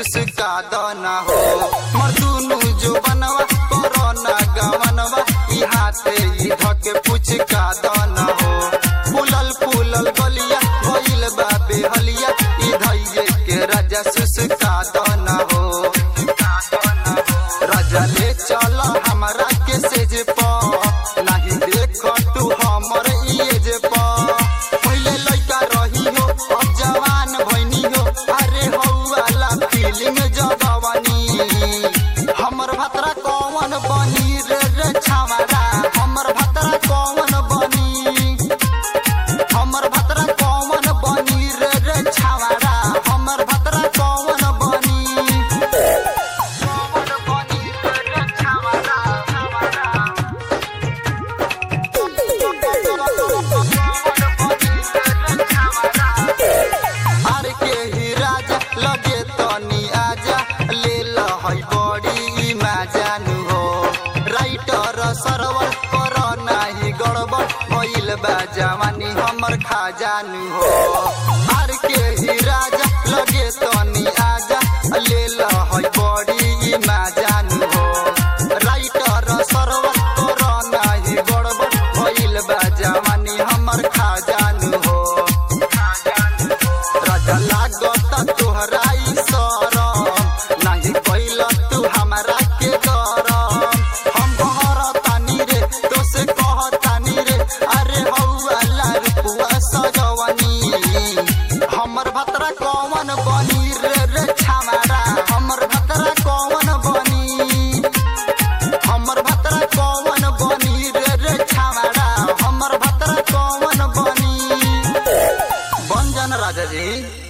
सुसका दना हो मर्दुनु जो बनवा कोरोना गवनवा ई हाथे ई धके पुचका दना हो फूलल फूलल गलिया भइल बा बेहलिया ई धइये के राजा सुसका दना हो राजा ले चल हमरा के सेज प नाही देख तू हमर इएज प पहिले लइका रही हो अब जवान भइनी हो अरे हौवाला फीलिंग जगवानी हमर भतरा कौन बनी रे रे छावारा हमर भतरा कौन बनी हमर भतरा कौन बनी रे रे छावारा हमर भतरा कौन बनी कौन बनी रे रे छावारा छावारा हार के ही राजा लगे तनी आजा ले लहई बड़ी माजानु हो राइटर सरवर कर नाही गड़बड़ भइल बा जवानी हमर खाजानु हो हार के ही राजा लगे तनी आजा ले लहई बड़ी माजानु हो राइटर सरवर कर नाही गड़बड़ भइल बा जवानी हमर खाजानु हो राजा लागत तोहराई सरम नाही कैल तू हमरा के गरम हम कहरतानी रे तोसे कहतानी रे अरे हौवाला रुपुआ सजवनी हमर भतरा कौन बनी रे रे छामारा हमर भतरा कौन बनी हमर भतरा कौन बनी रे रे छामारा हमर भतरा कौन बनी बन जान राजा जी